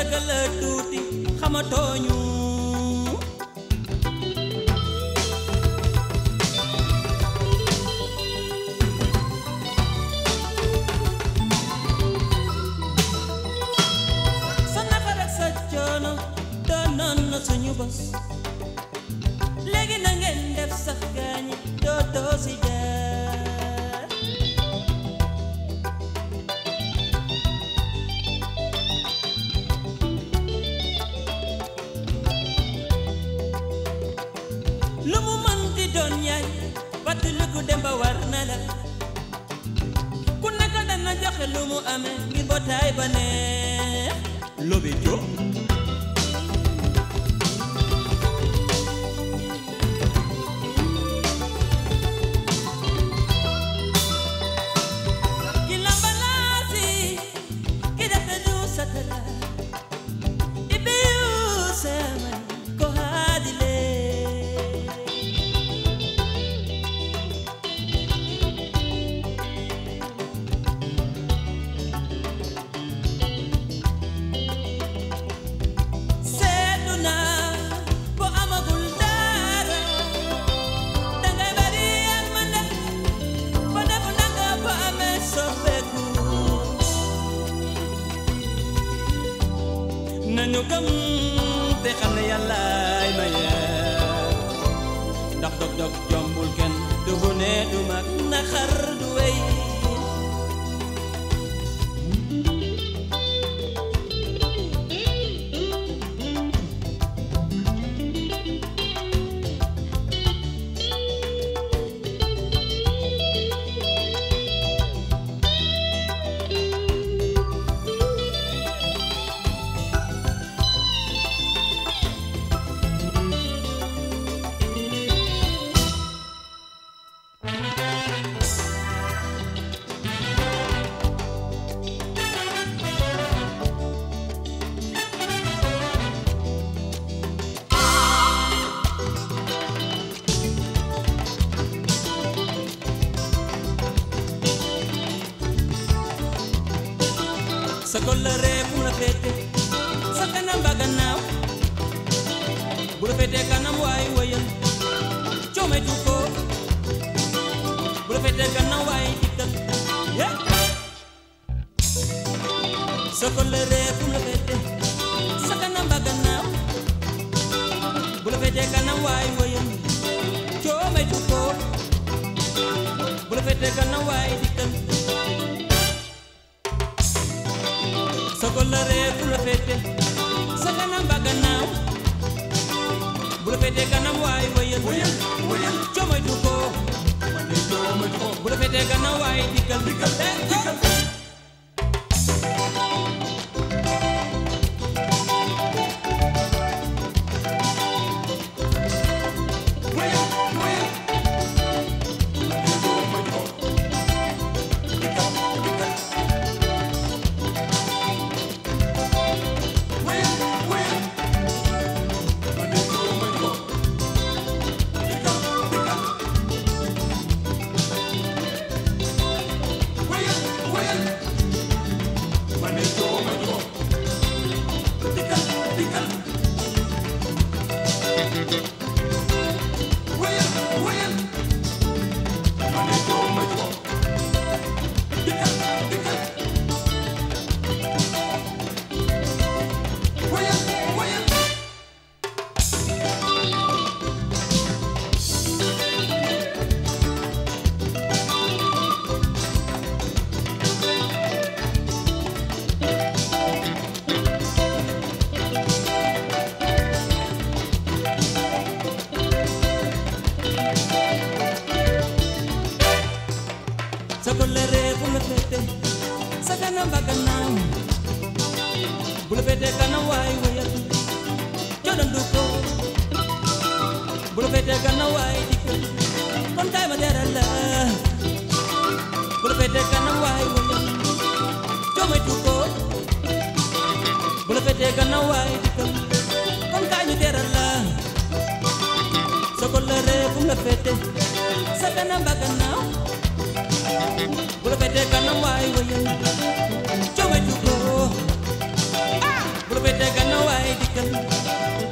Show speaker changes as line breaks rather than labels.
dëggal la tuuti xamatooñu sa naqar ak sa coono doonoon na suñu bos léegi na ngeen def sax gaañi doo doo si jaar lu mu mën di doon yaay fàttaliku dem ba war na la ku nekk dana joxe lu mu amee ngir mbootaay ba neex lobe jo ki lambalaasi ki def du satala ibiyu sama ko haadile seetlu naa boo amagul dara dangay bari ak man de ba def nanga ba amee soppeeku nañu gëm te xam ne yàllaay maye ndax dog dog jombul kenn du bu ne du mag naxar du wey sa kóllëre fu mu la féete sa kanam ba gannaaw bu la féetee kanam waay wëyal coometu ko bu la féetee gannaaw waay dikkal yeah. sa kóllëre fu mu la féete sa kanam ba gannaaw bu la féetee kanam waay wëyal coometu ko bu la féetee gannaaw waay dikkal sa kóllëre fu la féete sa kanam ba gannaaw bu la féete kanam waay wëyal wëyal wëyal coomaytu ko bu la féete gannaaw waay dikkal dikkal dikkal sa kóllëre fu la féete sa kanam ba gannaaw bu la féete kanam waay wëyal coodandu ko bu la féete kanam waay dikkal kon kaay ma teral la bu la féete kanam waay wëyal coomaytu ko bu la féete kanam waay dikkal kon kaay ñu teral la sa kóllëre fu la féete sa kanam ba gannaaw bu la féete kanam waay wëyal coomaytu ko ah bu la féetee gannaaw waay dikkal